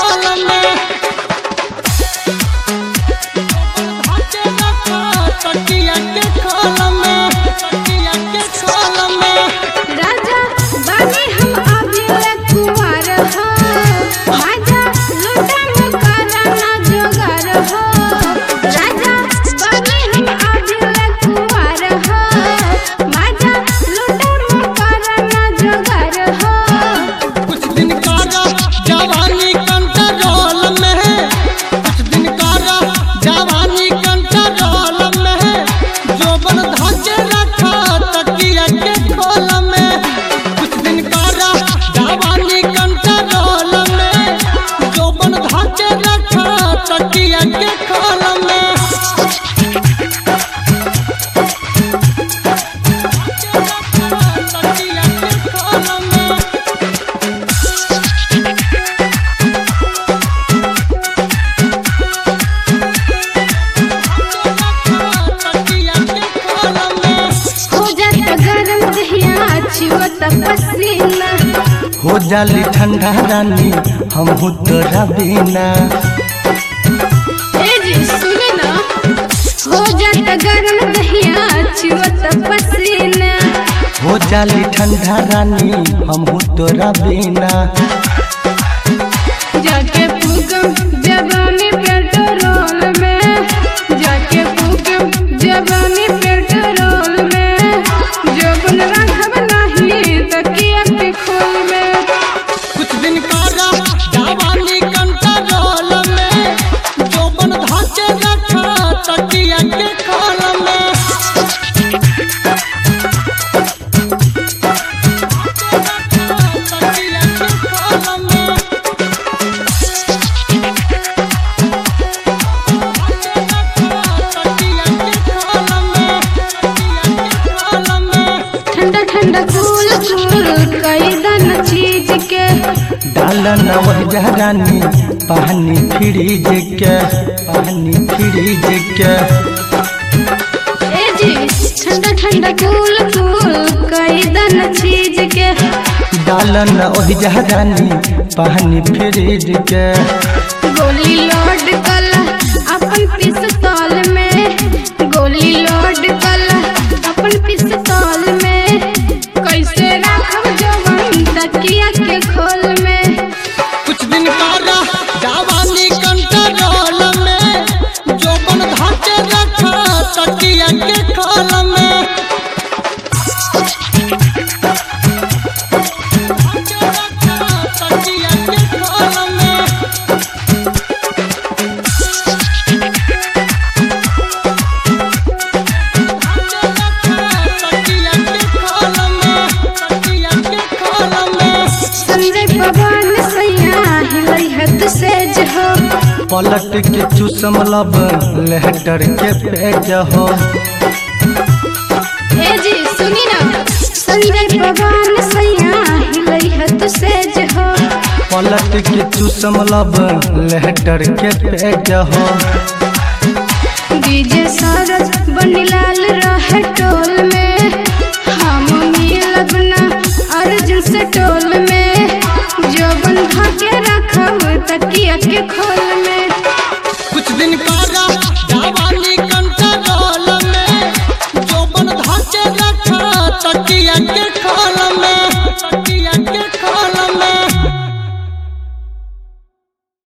खोल में धाके रखा तकिया के खोल में तकिया के खोल में राजा बानी हम अभिले कुंवर हो राजा लुटा मुकारा ना जोगार हो राजा बानी हम अभिले कुंवर हो राजा लुटा मुकारा ना जोगार हो कुछ दिन कारा जवानी कंट्रोल में है कुछ दिन कारा जवानी कंट्रोल में है जोबन धाके रखा तकिया के खोल में कुछ दिन कारा जवानी कंट्रोल में जोबन धाके रखा तकिया के खोल में तकिया के खोल में हो जाता गरम दहिया छुअत पसीना हो जाली ठंडा रानी हम तोरा बिना ए जी सुने ना हो जाता गरम दहिया छुअत पसीना हो जाली ठंडा रानी हम तोरा बिना जाके फूकम जवानी पेट्रोल में जाके फूकम जवानी पेट्रोल में जबन रखब नहीं तकिया के खोल में कुछ दिन कारा जवानी कंट्रोल में जोबन धाके रखा तकिया के खोल में तकिया के खोल में तकिया के खोल में तकिया के खोल में ठंडा ठंडा कूल कूल कई दन चीज के डालन वह रानी पानी फ्रिज के पानी फ्रिज के ए जी ठंडा ठंडा कूल कूल कई दन चीज के डालन ओहि रानी पानी फ्रिज के गोली लोड कल अपन पिस्तौल में गोली लोड कल अपन पिस्तौल में कैसे रखब जवन तकिया के खोल में कुछ दिन कारा जवानी कंट्रोल में जोबन धाके रखा तकिया के खोल में धाके रखा तकिया के खोल में धाके रखा तकिया के खोल में तकिया के खोल में संजय पवन सैया हिलई हद से जहो पलट के चूसम लब लेहटर के पेज हो ए जी सुनी ना संजय पवन सैया हिलई हद से जहो पलट के चूसम लब लेहटर के पेज हो डीजे सरज बनीलाल रहे टोल में हम मिलब ना अर्जुन से टोल में जो बंधा के रखब तकिया के खोल में कुछ दिन कारा जवानी कंट्रोल में जोबन धाके रखा तकिया के खोल